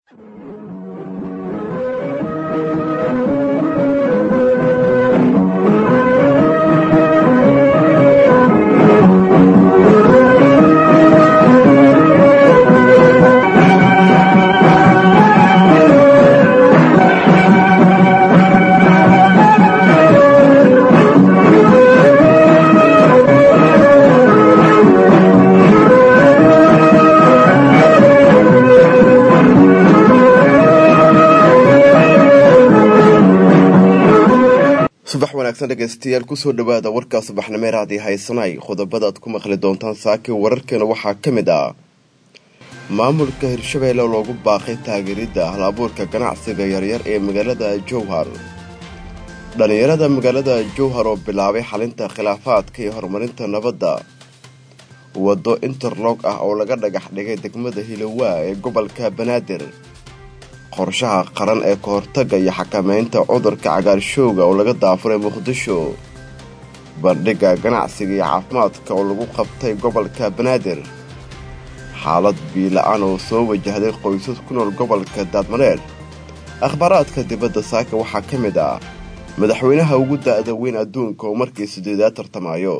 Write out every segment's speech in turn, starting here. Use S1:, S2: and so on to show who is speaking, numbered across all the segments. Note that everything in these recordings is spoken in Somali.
S1: subax wanaagsan dhegaystayaal kusoo dhawaada warkaa subaxnimeer haddii haysanay qodobada aad ku maqli doontaan saaki wararkeena waxaa ka mid ah maamulka hirshabeelle loogu baaqay taageeridda hal abuurka ganacsiga yaryar ee magaalada jowhar dhallinyarada magaalada jowhar oo bilaabay xalinta khilaafaadka iyo horumarinta nabadda waddo interlog ah oo laga dhagax dhigay degmada hilowaa ee gobolka banaadir qorshaha qaran ee kahortaga iyo xakameynta cudurka cagaarshowga oo laga daafuray muqdisho bandhigga ganacsiga iyo caafimaadka oo lagu qabtay gobolka banaadir xaalad biila-aan oo soo wajahday qoysas ku nool gobolka daadmareer akhbaaraadka dibadda saaka waxaa ka mid ah madaxweynaha ugu da'da weyn adduunka oo markii sideedaad tartamayo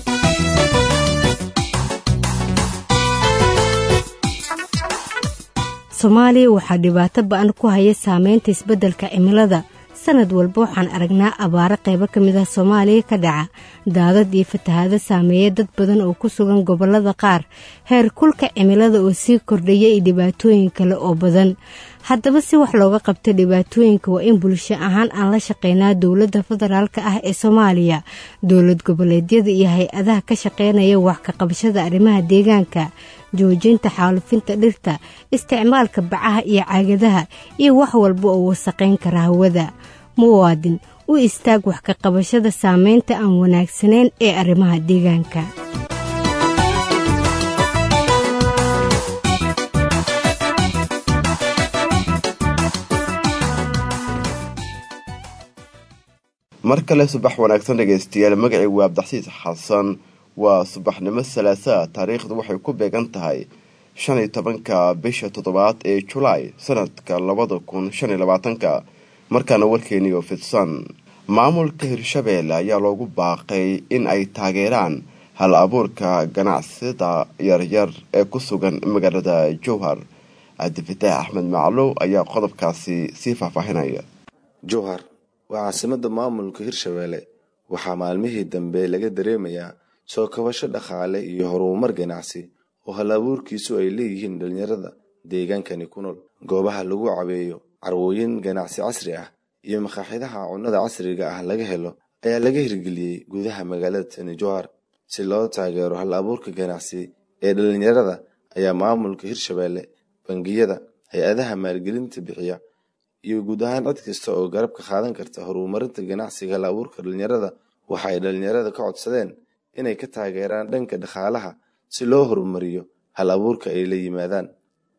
S2: soomaaliya waxaa dhibaato ba-an ku haya saameynta isbeddelka cimilada sanad walba waxaan aragnaa abaaro qaybo ka mid ah soomaaliya ka dhaca daadad iyo fatahaado saameeya dad badan oo ku sugan gobollada qaar heer kulka cimilada oo sii kordhaya iyo dhibaatooyin kale oo badan haddaba si wax looga qabta dhibaatooyinka waa in bulsho ahaan aan la shaqeynaa dowladda federaalka ah ee soomaaliya dowlad goboleedyada iyo hay-adaha ka shaqeynaya wax ka qabashada arrimaha deegaanka joojinta xaalufinta dhirta isticmaalka bacaha iyo caagadaha iyo wax walba oo wasaqayn kara hawada muwaadin u istaag wax ka qabashada saameynta aan wanaagsanayn ee arrimaha deegaanka
S1: mar kale subax wanaagsan dhegaystayaal magacii waa abdaxsiis xasan waa subaxnimo salaasaa taariikhdu waxay ku beegan tahay shan iyo tobanka bisha toddobaad ee julaay sanadka labada kun shan iyo labaatanka markaana warkeeniyo fidsan maamulka hirshabeelle ayaa loogu baaqay in ay taageeraan hal abuurka ganacsida yaryar ee ku sugan magaalada jowhar cabdifataax axmed maclow ayaa qodobkaasi sii faahfaahinaya
S3: jowhar waa caasimada maamulka hirshabeelle waxaa maalmihii dambe laga dareemayaa soo kabasho dhaqaale iyo horumar ganacsi oo hal abuurkiisu ay leeyihiin dhalinyarada deegaankani ku nool goobaha lagu cabeeyo carwooyin ganacsi casri ah iyo makaaxidaha cunnada casriga ah laga helo ayaa laga hirgeliyey gudaha magaalada tani jowhar si loo taageero hal abuurka ganacsi ee dhalinyarada ayaa maamulka hirshabeelle bangiyada hay-adaha maalgelinta bixiya iyo guud ahaan cid kasta oo garab ka qaadan karta horumarinta ganacsiga hal abuurka dhalinyarada waxa ay dhalinyarada ka codsadeen inay ka taageeraan dhanka dhaqaalaha si loo horumariyo hal abuurka ay la yimaadaan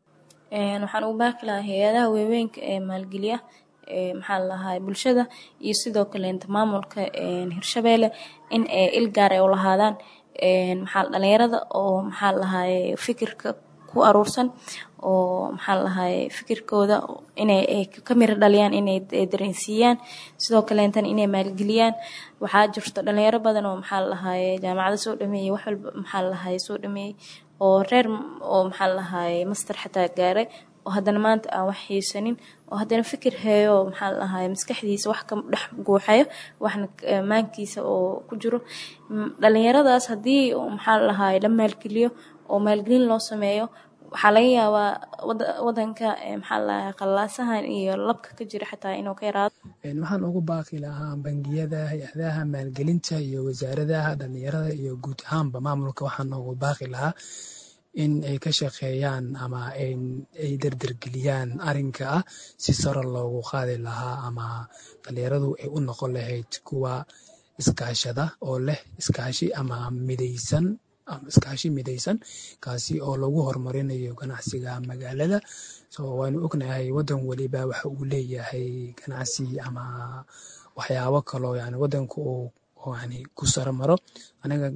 S4: waxaan ugu baaqi lahaa hay-adaha waaweynka ee maalgeliya maxaa lalahaa bulshada iyo sidoo kaleenta maamulka hirshabeelle in il gaar ay u lahaadaan maxaa dhalinyarada oo maxaa lalahaye fikirka ku aruursan oo maxaa lalahaye fikirkooda inay ka miro dhaliyaan inay dareensiiyaan sidoo kaleentana inay maalgeliyaan waxaa jirto dhalinyaro badan oo maxaa lalahaye jaamacado soo dhameeyey wax walba maxaa lalahaye soo dhameeyey oo reer oo maxaa lalahaye master xataa gaaray oo haddana maanta aan wax xiisanin oo haddana fikir heeyo maxaa lalahaye maskaxdiisa wax ka dhex guuxayo waxna maankiisa oo ku jiro dhalinyaradaas haddii maxaa lalahaye la maalgeliyo oo maalgelin loo sameeyo waxaa laga yaabaa wadanka maxaa lalahay qallaasahan iyo labka ka jira xataa inuu ka yaraado
S5: waxaan ugu baaqi lahaa bangiyada hay-adaha maalgelinta iyo wasaaradaha dhalinyarada iyo guud ahaanba maamulka waxaan ugu baaqi lahaa in ay ka shaqeeyaan ama ay dardargeliyaan arinka ah si saro loogu qaadi lahaa ama dhalinyaradu ay u noqon lahayd kuwa iskaashada oo leh iskaashi ama midaysan iskaashi midaysan kaasi oo lagu horumarinayo ganacsiga magaalada so waanu ognahay wadan weliba waxa uu leeyahay ganacsi ama waxyaabo kaloo yani wadanka uu yani ku saro maro anaga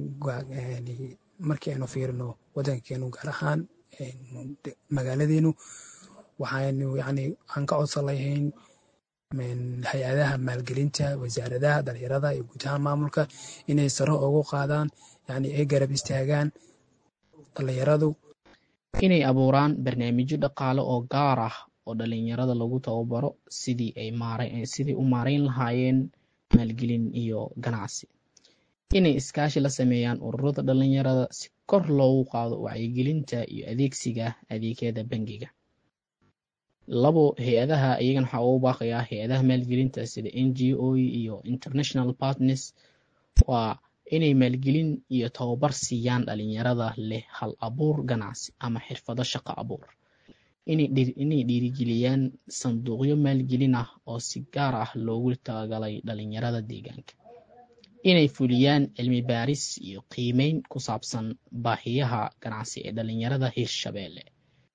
S5: markii aynu fiirino wadankeenu gaar ahaan magaaladeenu waxaynu yani aan ka codsan lahayn hay-adaha maalgelinta wasaaradaha dhalinyarada iyo guud ahaan maamulka inay saro ugu qaadaan yani ay garab istaagaan dhalinyaradu
S6: inay abuuraan barnaamijyo dhaqaale oo gaar ah oo dhalinyarada lagu tababaro sidii ay sidii u maarayn lahaayeen maalgelin iyo ganacsi inay iskaashi la sameeyaan ururada dhalinyarada si kor loogu qaado wacyigelinta iyo adeegsiga adeegyada bangiga labo hay-adaha iyagana waxaa ugu baaqayaa hay-adaha maalgelinta sida n g o iyo international partners waa inay maalgelin iyo tababar siiyaan dhalinyarada leh hal abuur ganacsi ama xirfado shaqo abuur inay dhiirigeliyaan sanduuqyo maalgelin ah oo si gaar ah loogu talagalay dhalinyarada deegaanka inay fuliyaan cilmi baaris iyo qiimeyn ku saabsan baahiyaha ganacsi ee dhalinyarada hirshabeelle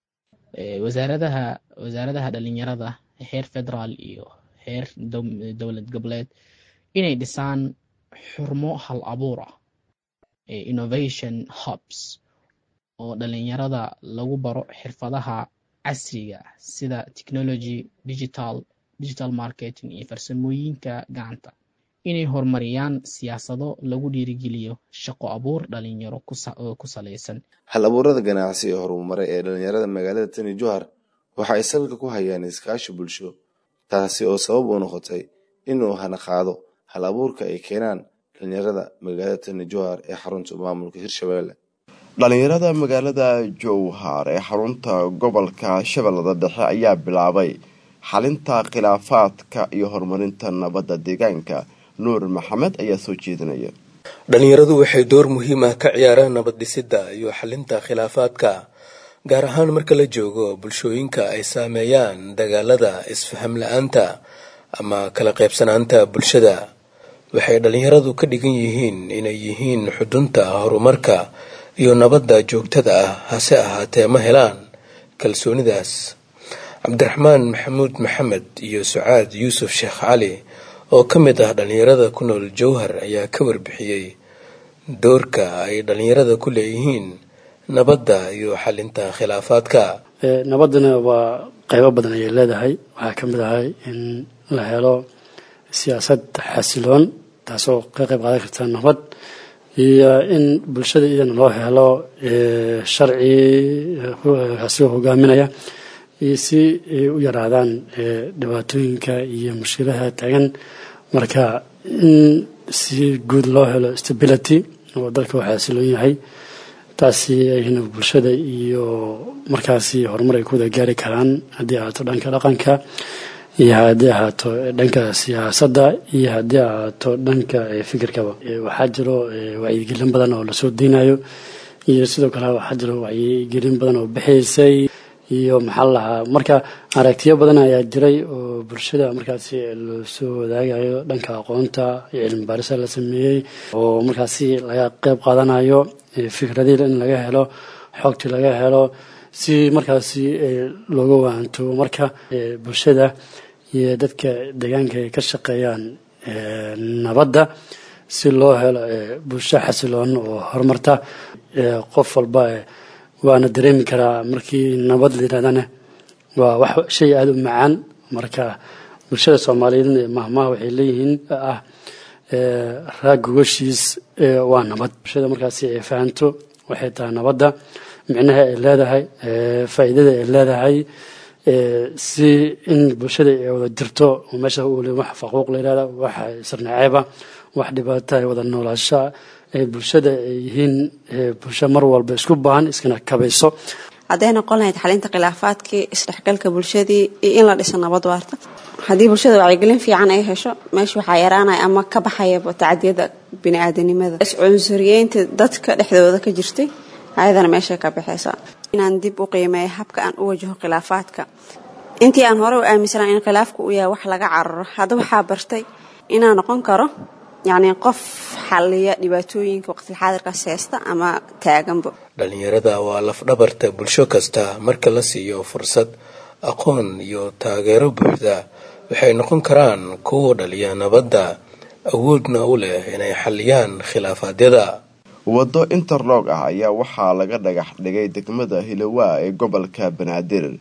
S6: wasaaradaha wasaaradaha dhalinyarada heer federaal iyo heer dowlad goboleed inay dhisaan xurmo hal abuur ah innovation hubs oo dhalinyarada lagu baro xirfadaha casriga sida technology digital digital marketing iyo farsamooyinka gacanta inay horumariyaan siyaasado lagu dhiirigeliyo shaqo abuur dhalinyaro ku salaysan
S3: hal abuurada ganacsi ee horumaray ee dhalinyarada magaalada tani johar waxa ay salka ku hayaan iskaashi bulsho taasi oo sabab u noqotay inuu hana qaado hal abuurka ay keenaan dhalinyarada magaalada tani johar ee xarunta maamulka hirshabelle
S1: dhalinyarada magaalada jowhar ee xarunta gobolka shabeellada dhexe ayaa bilaabay xalinta khilaafaadka iyo horumarinta nabadda deegaanka nuur maxamed ayaa soo jeedinaya
S7: dhalinyaradu waxay door muhiim ah ka ciyaaraan nabad dhisidda iyo xalinta khilaafaadka gaar ahaan marka la joogo bulshooyinka ay saameeyaan dagaalada isfaham la-aanta ama kala qaybsanaanta bulshada waxay dhalinyaradu ka dhigan yihiin inay yihiin xudunta horumarka iyo nabadda joogtada ah hase ahaatee ma helaan kalsoonidaas cabdiraxmaan maxamuud maxamed iyo sucaad yuusuf sheekh cali oo ka mid ah dhalinyarada ku nool jowhar ayaa ka warbixiyey doorka ay dhalinyarada ku leeyihiin nabadda iyo xalinta khilaafaadka
S8: nabaddana waa qaybo badan ayay leedahay waxaa ka mid ahay in la helo siyaasad xasiloon taasoo ka qayb qaadan karta nabad iyo in bulshada iyadana loo helo sharci asigoo hogaaminaya iyo si ay u yaraadaan dhibaatooyinka iyo mushkilaha taagan marka in si guud loo helo stability oo dalka uu xasiloon yahay taasi ayna bulshada iyo markaasi horumar ay ku wada gaari karaan haddii ahaato dhanka dhaqanka iyo haddii ahaato dhanka siyaasadda iyo haddii ahaato dhanka fikirkaba waxaa jiro wacyigelin badan oo lasoo deynayo iyo sidoo kale waxaa jiro wacyigelin badan oo bixaysay iyo maxaa la lahaa marka aragtiyo badan ayaa jiray oo bulshada markaasi loosoo wadaagayo dhanka aqoonta iyo cilmi baarisa la sameeyey oo markaasi laga qeyb qaadanayo fikradii in laga helo xoogtii laga helo si markaasi looga waanto marka bulshada iyo dadka deegaanka ay ka shaqeeyaan nabadda si loo helo bulsho xasiloon oo horumarta qof walba waana dareemi karaa markii nabad la yirahdana waa wax shay aada u macaan marka bulshada soomaaliyeed mahmaha waxay leeyihiin ah raag gogashiis waa nabad bulshada markaasi ay fahanto waxay tahay nabadda micnaha ay leedahay faa'iidada ay leedahay si in bulshada ay wada jirto meesha wax faquuq la yirahda wax sirnaceeba wax dhibaata ay wada noolaasha ay bulshada ay yihiin bulsho mar walba isku baahan iskana kabayso
S9: hadday noqon lahayd xalinta khilaafaadkii isdhexgalka bulshadii iyo in la dhiso nabad waarta haddii bulshada wacyigelin fiican ay hesho meesha waxaa yaraanaya ama ka baxayaba tacadiyada bini-aadanimada iscunsuriyeynta dadka dhexdooda ka jirtay ayadana meeshay ka baxaysa inaan dib u qiimeeyo habka aan u wajaho khilaafaadka intii aan hore u aaminsanaa in khilaafku uu yahay wax laga cararo hadda waxaa bartay inaan noqon karo yacni qof xaliya dhibaatooyinka waqtilxaadirkaas heesta ama taaganba
S7: dhalinyarada waa lafdhabarta bulsho kasta marka la siiyo fursad aqoon iyo taageero buuxda waxay noqon karaan kuwa dhaliya nabadda awoodna u leh inay xaliyaan khilaafaadyada
S1: waddo interlog ah ayaa waxaa laga dhagax dhigay degmada hilowaa ee gobolka banaadir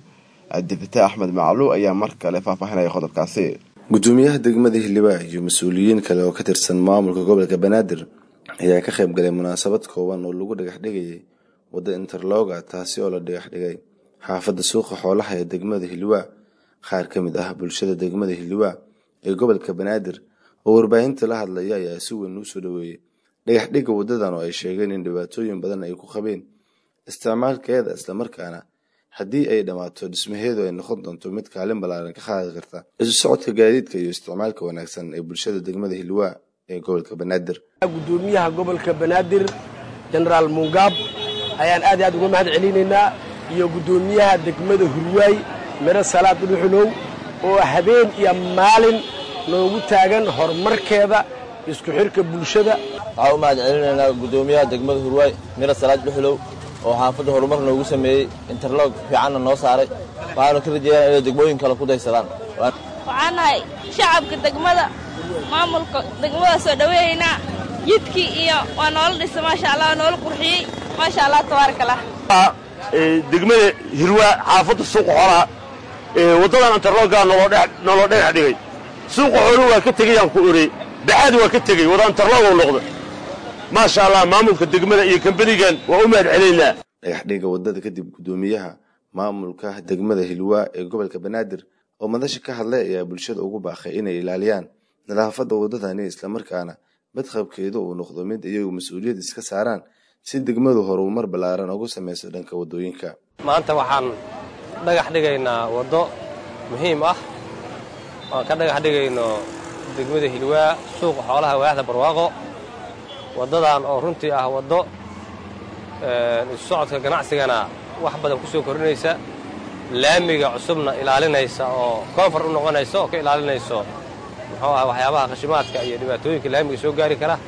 S1: cabdifitaax axmed maclu ayaa mar kale faahfaahinaya qodobkaasi
S3: gudoomiyaha degmada hildhibaa iyo mas-uuliyiin kale oo ka tirsan maamulka gobolka banaadir ayaa ka qayb galay munaasabad kooban oo lagu dhagax dhigayay wadda interloga taasi oo la dhagax dhigay xaafadda suuqa xoolaha ee degmada hildhibaa qaar ka mid ah bulshada degmada hildhibaa ee gobolka banaadir oo warbaahinta la hadlaya ayaa si weyn usoo dhaweeyey dhagax dhigga waddadan oo ay sheegeen in dhibaatooyin badan ay ku qabeen isticmaalkeeda islamarkaana haddii ay dhammaato dhismaheedu ay noqon doonto mid kaalin ballaaran ka qaadi karta isu socodka gaadiidka iyo isticmaalka wanaagsan ee bulshada degmada hilwaa ee gobolka banaadir
S10: gudoomiyaha gobolka banaadir jenaraal mungaab ayaan aad iyo aad uga mahad celinaynaa iyo gudoomiyaha degmada hurwaay miro salaad dhuxulow oo habeen iyo maalin noogu taagan horumarkeeda isku xirka bulshada
S11: waxaa u mahad celinaynaa gudoomiyaha degmada hurwaay miro salaad dhuxulow oo xaafadda horumar noogu sameeyey interlog fiicanna noo saaray waxaanu ka rajeeyaa inay degmooyin kale ku daysadaan
S12: waxaan nahay shacabka degmada maamulka degmada soo dhaweeyaynaa jidkii iyo waa noola dhisa maasha allah waa noola qurxiyey maasha allah tabaaraka allah
S13: degmada hirwaa xaafadda suuqa xoolaha waddadan interlogaa noloo dhagax dhigay suuqa xooluhu waa ka tegayaan ku orey baxaadi waa ka tegey wada interlogoo noqda maasha allah maamulka degmada iyo kambanigan waa u mahad celaynaa
S3: dhagaxdhiga waddada kadib gudoomiyaha maamulka degmada hilwaa ee gobolka banaadir oo madasha ka hadlay ayaa bulshada ugu baaqay inay ilaaliyaan nadaafadda waddadani islamarkaana badqabkeedu uu noqdo mid iyagu mas-uuliyad iska saaraan si degmadu horumar ballaaran ugu samayso dhanka waddooyinka
S14: maanta waxaan dhagax dhigaynaa waddo muhiim ah oan ka dhagax dhigayno degmada hilwaa suuqa xoolaha waaxda barwaaqo waddadan oo runtii ah waddo isu socodka ganacsigana wax badan ku soo kordhinaysa laamiga cusubna ilaalinaysa oo koonfar u noqonaysa oo ka ilaalinayso muxuu ah waxyaabaha khashimaadka iyo dhibaatooyinka laamiga soo gaari kara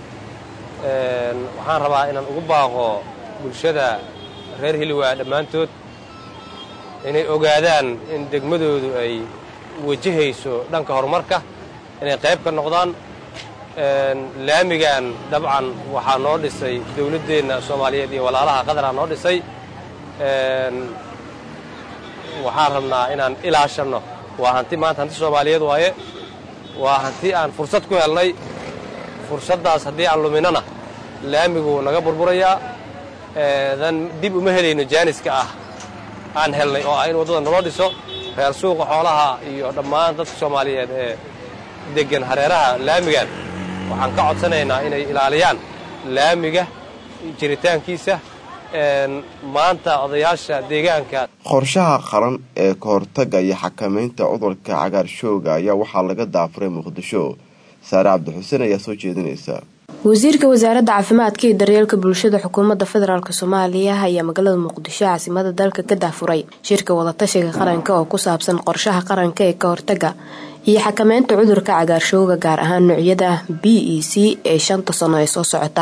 S14: waxaan rabaa inaan ugu baaqo bulshada reer hilwaa dhammaantood inay ogaadaan in degmadoodu ay wajahayso dhanka horumarka inay qayb ka noqdaan laamigan dabcan waxaa noo dhisay dawladdeenna soomaaliyeed iyo walaalaha qadaraa noo dhisay waxaan rabnaa inaan ilaashanno waa hanti maanta hanti soomaaliyeed waaye waa hanti aan fursad ku helnay fursaddaas haddii aan luminana laamigu naga burburayaa dan dib uma helayno jaaniska ah aan helnay oo ah in waddada naloo dhiso reer suuqa xoolaha iyo dhammaan dadka soomaaliyeed ee deggan hareeraha laamigan waxaan ka codsanaynaa inay ilaaliyaan laamiga jiritaankiisa maanta odayaasha deegaanka
S1: qorshaha qaran ee ka hortagga iyo xakamaynta cudurka cagaarshooga ayaa waxaa laga daafuray muqdisho saare cabdixuseen ayaa soo jeedinaysa
S15: wasiirka wasaaradda caafimaadka iyo daryeelka bulshada xukuumadda federaalk soomaaliya ayaa magaalada muqdisho caasimada dalka ka daafuray shirka wadatashiga qaranka oo ku saabsan qorshaha qaranka ee ka hortaga iyo xakameynta cudurka cagaarshooga gaar ahaan noocyada b e c ee shanta sano ee soo socota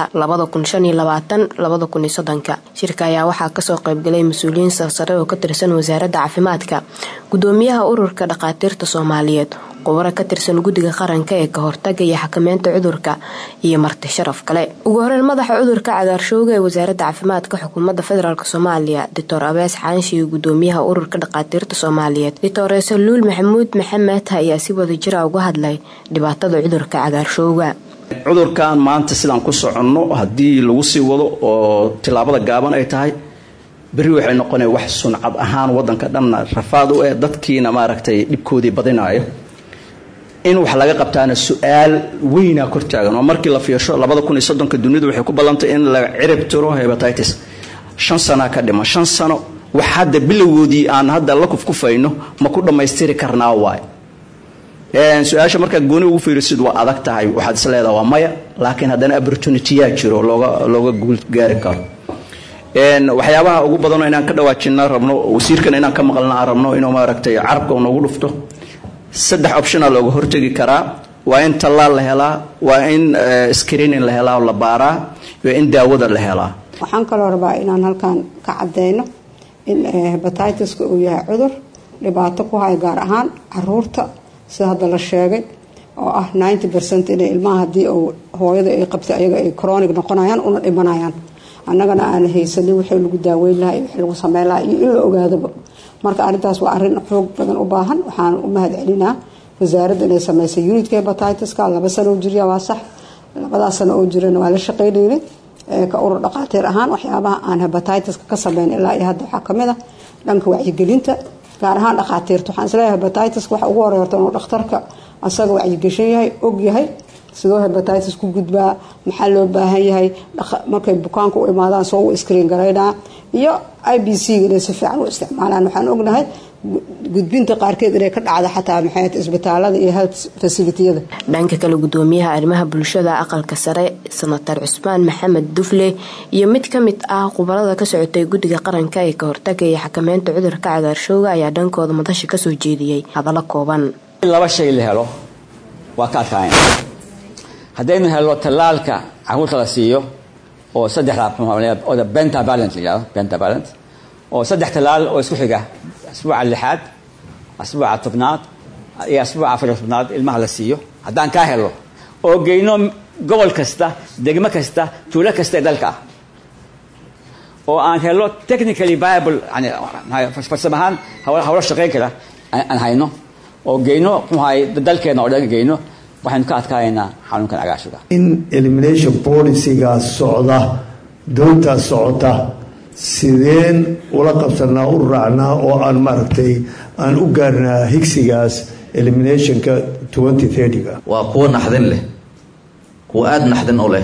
S15: shirka ayaa waxaa kasoo qaybgalay mas-uuliyiin sarsare oo ka tirsan wasaaradda caafimaadka gudoomiyaha ururka dhakhaatiirta soomaaliyeed qubaro ka tirsan guddiga qaranka ee ka hortaga iyo xakameynta cudurka iyo marti sharaf kale ugu horeyn madaxa cudurka cagaarshooga ee wasaaradda caafimaadka xukuumadda federaalk soomaaliya doctor abees xaanshi iyo gudoomiyaha ururka dhakhaatiirta soomaaliyeed doctor saluul maxamuud maxamed ayaa si wada jira uga hadlay dhibaatada cudurka cagaarshooga
S16: cudurkan maanta sidaan ku soconno haddii lagu sii wado oo tilaabada gaaban ay tahay berri waxay noqonaya wax suncad ahaan wadanka dhanna rafaad u eh dadkiina maaragtay dhibkoodii badinaayo in wax laga qabtaana su-aal weynaa kor taagan oo markii la fiirsho labada kun iyo soddonka dunidu waxay ku ballantay in la cirib tiro hebatitis shan sanaa ka dhima shan sano wax hadda bilowgoodii aan hadda la kufkufayno ma ku dhammaystiri karnaa waay su-aasha markaad gooni ugu fiirisid waa adag tahay waxaad is leedaha waa maya laakiin haddana opportunityyaa jiro looga looga guul gaari karo waxyaabaha ugu badanoo inaan ka dhawaajina rabno wasiirkan inaan ka maqalna aan rabno inuu maaragtay carabka noogu dhufto saddex optiona looga hortegi karaa waa in tallaal la helaa waa in screening la helaa oo la baaraa iyo in daawada la helaa
S17: waxaan kaloo rabaa inaan halkan ka cadeyno in hebatitis-ka uu yahay cudur dhibaato ku haya gaar ahaan caruurta sida hadda la sheegay oo ah ninety percent inay ilmaha haddii uu hooyada ay qabtay ayaga ay chronic noqonayaan una dhimanayaan annagana aan haysanin wixii lagu daaweyn lahaa iyo wixii lagu sameyn lahaa iyo in la ogaadaba marka arrintaas waa arrin xoog badan u baahan waxaan u mahad celinaa wasaaradda inay sameysay unitka hepatitiska laba sano oo jirya waa sax labadaas sano oo jirana waa la shaqeynaynay ka urur dhaqaatiir ahaan waxyaabaha aan hepatitiska ka sameyn ilaa iyo hadda waxaa kamid ah dhanka wacyigelinta gaar ahaan dhaqaatiirta waxaan isleeyahay hepatitiska waxa ugu horey horta inuu dhakhtarka asaga wacyigashan yahay og yahay sidoo hepatitis ku gudbaa maxaa loo baahan yahay markay bukaanka u imaadaan soo u screen garaynaa iyo i b c inay si fiican u isticmaalaan waxaan ognahay gudbinta qaarkeed inay ka dhacda xataa maxay isbitaalada iyo health facilitiyada
S15: dhanka kale gudoomiyaha arrimaha bulshada aqalka sare senatar cusmaan maxamed dufle iyo mid ka mid ah khubarada ka socotay guddiga qaranka ee ka hortagaya xakameynta cudurka cagaarshowga ayaa dhankooda madasha kasoo jeediyey hadallo kooban
S18: in laba shay la helo waa ka adkaayna haddaynu helno tallaalka caruurta la siiyo oo saddexda bentavalent la yihahdo bentavalent oo saddex tallaal oo isku xiga asbuuca lixaad asbuuca tobnaad iyo asbuuca afar tobnaad ilmaha la siiyo haddaan kaa helo oo geyno gobol kasta degmo kasta tuulo kasta ee dalka ah oo aan helo technically viable yani farsamo ahaan hawlo shaqayn kara aan hayno oo geyno muxuahay dalkeena oo dhan geyno waxaynu ka adkaanaynaa xanuunkan cagaashuga
S19: in elimination policygaas socda doontaas socota sideen ula qabsanaa u raacnaa oo aan maaragtay aan u gaarnaa higsigaas eliminationka twenty thirtyga
S20: waa kuwo naxdin leh kuwo aada naxdin u leh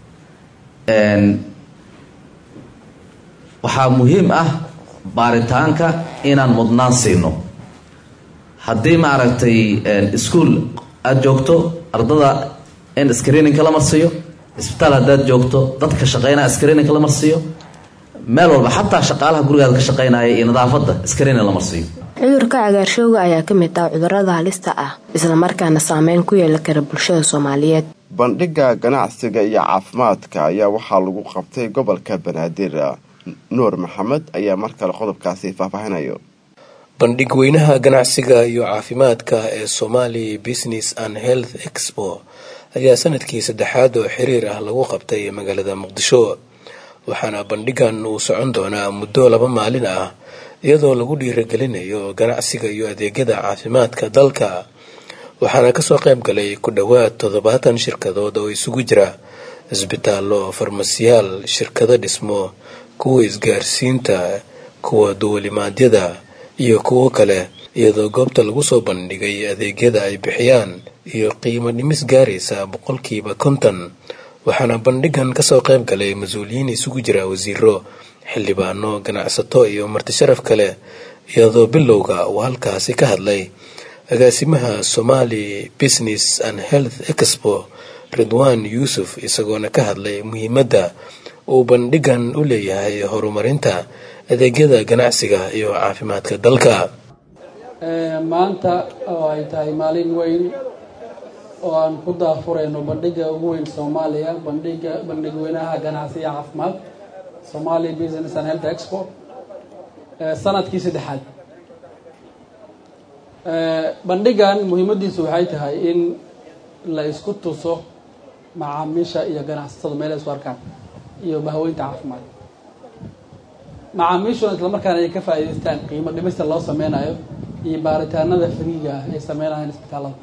S20: waxaa muhiim ah baaritaanka inaan mudnaan siino haddii maaragtay ischool aada joogto ardada in screeningka la marsiiyo isbitaal haddaad joogto dadka shaqeynaya screeningka la marsiiyo meel walba xataa shaqaalaha gurigaada ka shaqeynaya iyo nadaafadda screening la marsiiyo
S15: cudurka cagaarshowga ayaa ka mid ah cudurada halista ah islamarkaana saameyn ku yeeli kara bulshada soomaaliyeed
S1: bandhiga ganacsiga iyo caafimaadka ayaa waxaa lagu qabtay gobolka banaadir nuur maxamed ayaa mar kale qodobkaasi faahfaahinayo
S7: bandhig weynaha ganacsiga iyo caafimaadka ee somali business and health expo ayaa sanadkii saddexaad oo xiriir ah lagu qabtay magaalada muqdisho waxaana bandhigan uu socon doonaa muddo laba maalin ah iyadoo lagu dhiiragelinayo ganacsiga iyo adeegyada caafimaadka dalka waxaana kasoo qayb galay ku dhowaad toddobaatan shirkadood oo isugu jira isbitaallo farmasiyaal shirkado dhismo kuwa isgaarsiinta kuwa duwalimaadyada iyo kuwo kale iyadoo goobta lagu soo bandhigay adeegyada ay bixiyaan iyo qiimo dhimis gaaraysa boqolkiiba konton waxaana bandhigan kasoo qayb galay mas-uuliyiin isugu jira wasiiro xildhibaano ganacsato iyo martisharaf kale iyadoo bilowga uu halkaasi ka hadlay agaasimaha somali business and health expo ridwan yuusuf isagoona ka hadlay muhiimadda uu bandhigan u leeyahay horumarinta adeegyada ganacsiga iyo caafimaadka dalka
S21: maanta oo ay tahay maalin weyn oo aan ku daafurayno bandhiga ugu weyn soomaaliya bandhiga bandhig weynaha ganacsiga caafimaad somali business and health expo sanadkii saddexaad bandhigan muhiimadiisu waxay tahay in la isku tuso macaamiisha iyo ganacsatada meel isku arkaan iyo bahweynta caafimaad macaamiishuna islamarkaana ay ka faa'iidaystaan qiimo dhimista loo sameynayo iyo baaritaanada fariiga ah ay sameynayaan isbitaalada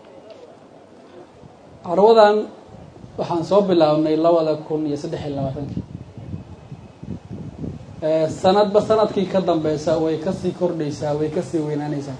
S21: carwadan waxaan soo bilaabnay labada kun iyo saddex iyo labaatankii sanadba sanadkii ka dambeysa way kasii kordhaysaa way kasii weynaanaysaa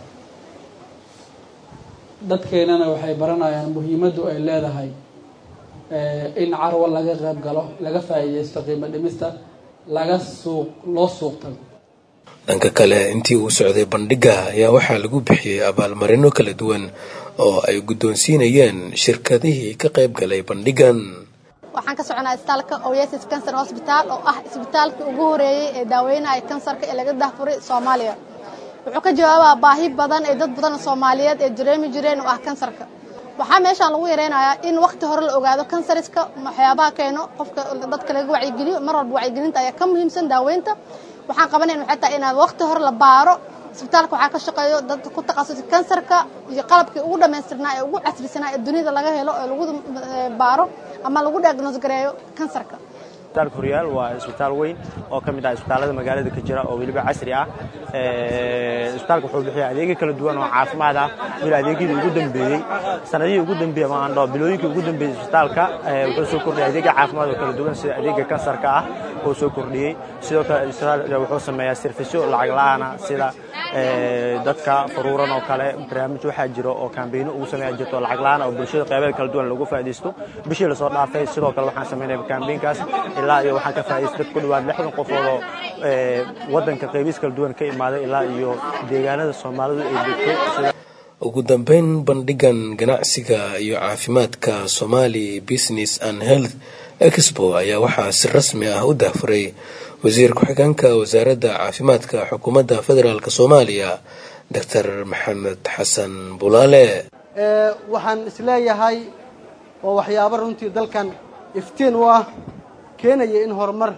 S21: dadkeenana waxay baranayaan muhiimaddu ay leedahay in carwo laga qayb galo laga faa'iideysto qiimo dhimista laga suuq loo suuq tago
S7: dhanka kale intii uu socday bandhiga ayaa waxaa lagu bixiyey abaalmarino kala duwan oo ay guddoonsiinayeen shirkadihii ka qayb galay bandhigan
S22: waxaan ka soconaa isbitaalka oasis cancer hosbitaal oo ah isbitaalkii ugu horeeyey ee daaweynaya kansarka ee laga dahfuray soomaaliya wuxuu ka jawaabaa baahi badan ee dad badan soomaaliyeed ee dareemi jireen oo ah kansarka waxaa meeshaan lagu yareynayaa in wakhti hore la ogaado kansariska waxyaabaha keeno qofka dadka laga wacyigeliyo mar walba wacyigelinta ayaa ka muhiimsan daaweynta waxaan qabanayn waxay tahay inaad wakhti hore la baaro isbitaalka waxaa ka shaqeeyo dad ku takhasusay kansarka iyo qalabkii ugu dhammaystirnaa ee ugu casrisanaa ee dunida laga helo ee lagu baaro ama lagu diagnose gareeyo kansarka
S2: isbitaalka horyaal waa isbitaal weyn oo ka mid ah isbitaallada magaalada ka jira oo weliba casri ah isbitaalka wuxuu bixiya adeegyo kala duwan oo caafimaad ah weli adeegyadii ugu dambeeyey sanadihii ugu dambeeyey ama aan dhaho bilooyinkii ugu dambeeyey isbitaalka wuxuu soo kordhiyay adeegyo caafimaad oo kala duwan sida adeegga kansarka ah oo soo kordhiyey sidoo kale isbitaalka wuxuu sameeyaa sirfisyo lacag la'aana sida dadka faruuran oo kale barnaamij waxaa jiro oo kaambeyno ugu sameeya jirto lacag la'aan oo bulshada qeybeed kala duwan lagu faa'iidaysto bishii lasoo dhaafay sidoo kale waxaan sameynaya kaambeynkaas ilaa iyo waxaan ka faa'iidaystay dad ku dhawaad lixdan qofood oo waddanka qeybiis kala duwan ka imaaday ilaa iyo deegaanada soomaalidu ay degto sida
S7: ugu dambeyn bandhigan ganacsiga iyo caafimaadka somali business and health expo ayaa waxaa si rasmi ah u dahfuray wasiir ku-xigeenka wasaaradda caafimaadka xukuumadda federaalk soomaaliya doctor maxamed xasan bulaale
S4: waxaan isleeyahay oo waxyaabo runtii dalkan iftiin u ah keenaya in horumar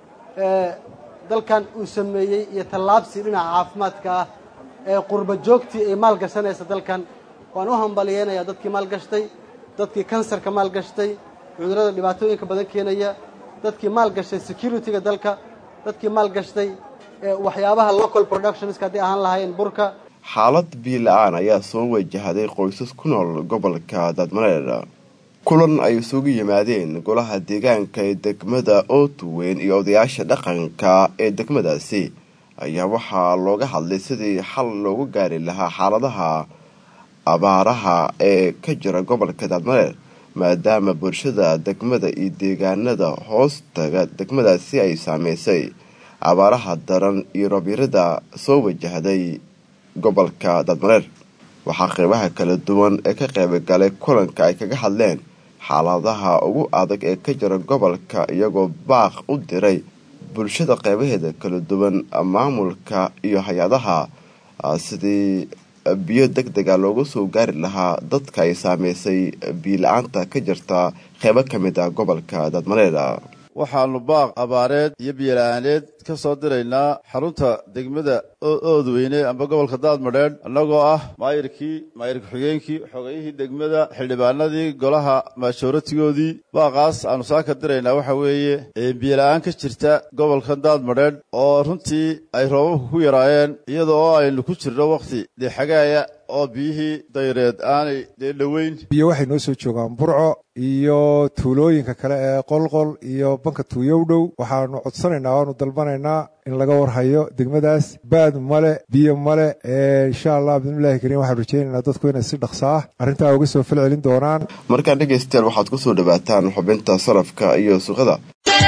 S4: dalkan uu sameeyey iyo tallaabsi dhinaca caafimaadka ah ee qurba joogtii ay maalgashanaysa dalkan waan u hambaliyeynayaa dadkii maalgashtay dadkii kansarka maalgashtay cudurrada dhibaatooyinka badan keenaya dadkii maalgashtay security-ga dalka dadkii maalgashtay waxyaabaha local productionska hadday ahaan lahaayeen burka
S1: xaalad biyo la-aan ayaa soo wajahday qoysas ku nool gobolka daadmareer kulan ay isugu yimaadeen golaha deegaanka ee degmada ootuweyn iyo odayaasha dhaqanka ee degmadaasi ayaa waxaa looga hadlay sidii xal loogu gaari lahaa xaaladaha abaaraha ee ka jira gobolka daadmareer maadaama bulshada degmada iyo deegaanada hoostaga degmadaasi ay saameysay abaaraha daran iyo rabyarada soo wajahday gobolka daadmareer waxaa qeybaha kala duwan ee ka qeybagalay kulanka ay kaga hadleen xaaladaha ugu adag ee ka jira gobolka iyagoo baaq u diray bulshada qeybaheeda kala duwan maamulka iyo hay-adaha sidii biyo deg dega loogu soo gaari lahaa dadka ay saameysay biyo la-aanta ka jirta qeybo ka mid ah gobolka daadmareer
S23: waxaannu baaq abaareed iyo biyola-aaneed ka soo diraynaa xarunta degmada oodweyne amba gobolka daadmadheedh annagoo ah maayirkii maayir ku-xigeenkii xogayihii degmada xildhibaanadii golaha maashooratigoodii baaqaas aannu saa ka diraynaa waxa weeye biyola-aan ka jirta gobolka daadmadheedh oo runtii ay roobabku ku yaraayeen iyada oo aynu ku jirno wakhti dexagaaya oo biyihii dayreed aanay dee dhoweyn
S24: biyo waxay noo soo joogaan burco iyo tuulooyinka kale ee qolqol iyo banka tuuyow dhow waxaanu codsanaynaa waanu dalbanaynaa in laga warhayo degmadaas baad male biyo male insha allah bidnillahi kariim waxaan rajaynaynaa dadku inay si dhaqso ah arrintaa uga soo falcelin doonaan
S1: markaan dhegaystayaal waxaad ku soo dhawaataan xubinta sarafka iyo suuqada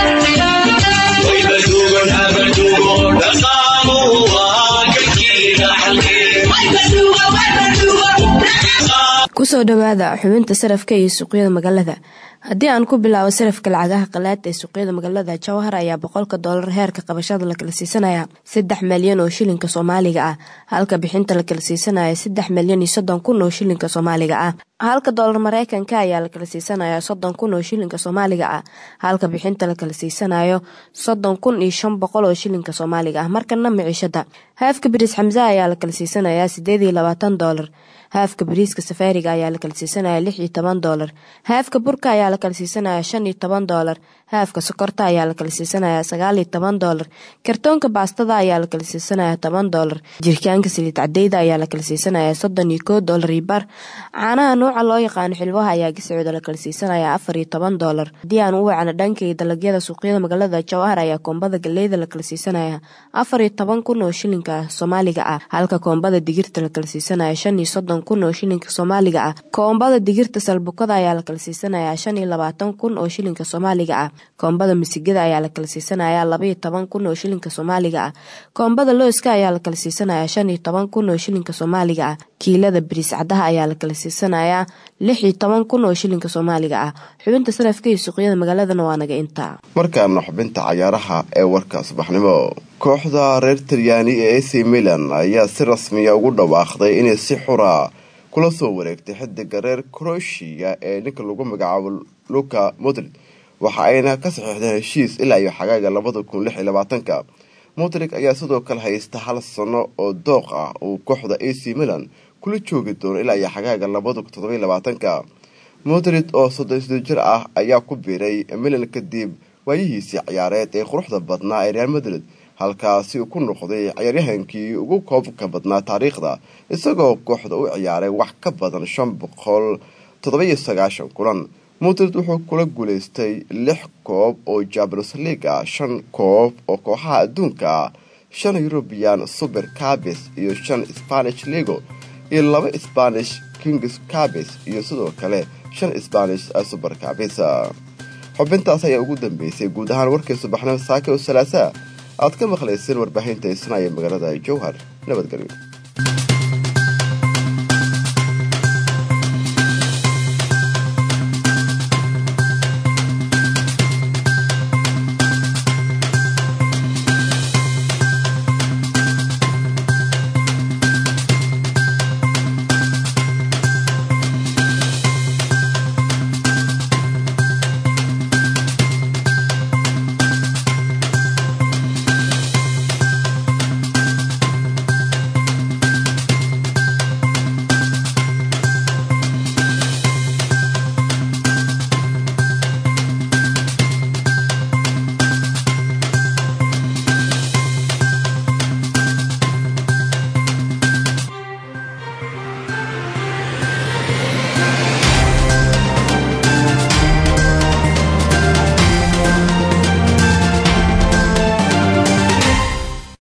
S15: kusoo dhawaada xubinta sarafka iyo suuqyada magaalada haddii aan ku bilaabo sarafka lacagaha qalaad ee suuqyada magaalada jowhar ayaa boqolka doolar heerka qabashada la kala siisanaya saddex malyan oo shilinka soomaaliga ah halka bixinta la kala siisanaya saddex malyan iyo soddon kun oo shilinka soomaaliga ah halka doolar mareykanka ayaa la kala siisanaya soddon kun oo shilinka soomaaliga ah halka bixinta la kala siisanayo soddon kun iyo shan boqol oo shilinka soomaaliga ah markana miciishada haafka bariis xamse ayaa la kala siisanaya sideed iyo labaatan doolar haafka bariiska safaariga ayaa la kala siisanaya lix iyo toban doolar haafka burka ayaa la kala siisanaya shan iyo toban doolar haafka sokorta ayaa la kala siisanaya sagaal iyo toban doolar kartoonka baastada ayaa la kala siisanaya toban doolar jirkaanka saliid cadeyda ayaa la kala siisanaya soddon iyo koo doolar iyo bar caanaha nooca loo yaqaano xilwaha ayaa giscooda la kala siisanaya afar iyo toban doolar haddii aan u wacno dhankay dalagyada suuqyada magaalada jowhar ayaa koombada galeyda la kala siisanaya afar iyo toban kun oo shilinka soomaaliga ah halka koombada digirta la kala siisanaya shan iyo soddon kun oo shilinka soomaaliga ah koombada digirta salbukada ayaa la kala siisanaya shan iyo labaatan kun oo shilinka soomaaliga ah koombada misigada ayaa la kala siisanaya laba iyo toban kun oo shilinka soomaaliga ah koombada looska ayaa la kala siisanaya shan iyo toban kun oo shilinka soomaaliga ah kiilada bariis cadaha ayaa la kala siisanaya lix iyo toban kun oo shilinka soomaaliga ah xubinta sarafka iyo suuqyada magaaladana waa naga intaa
S1: markaana xubinta cayaaraha ee warka subaxnimo kooxda reer talyaani ee ac milan ayaa si rasmiya ugu dhawaaqday inay si xura kula soo wareegtay xidiga reer croatia ee ninka lagu magacaabo luka modrid waxa ayna ka saxiixdeen heshiis ilaa iyo xagaaga labada kun lix iyo labaatanka modrig ayaa sidoo kale haysta hal sano oo dooq ah uu kooxda ac milan kula joogi doono ilaa iyo xagaaga labada kun toddobiyo labaatanka modrid oo soddon sidoo jir ah ayaa ku biiray milan kadib waayihiisii ciyaareed ee quruxda badnaa ee real madrid halkaasi uu ku noqday ciyaaryahankii ugu koobka badnaa taariikhda isagoo kooxda u ciyaaray wax ka badan shan boqol toddoba-iyo sagaashan kulan madrid wuxuu kula guulaystay lix koob oo champions league ah shan koob oo kooxaha adduunka ah shan european super cabis iyo shan spanish ligo iyo laba spanish kings cabis iyo sidoo kale shan spanish super cabis xubintaas ayaa ugu dambeysay guud ahaan warkii subaxnimo saake oo salaasaa aad ka maqlayseen warbaahinta isnaya magaalada jowhar nabadgelyo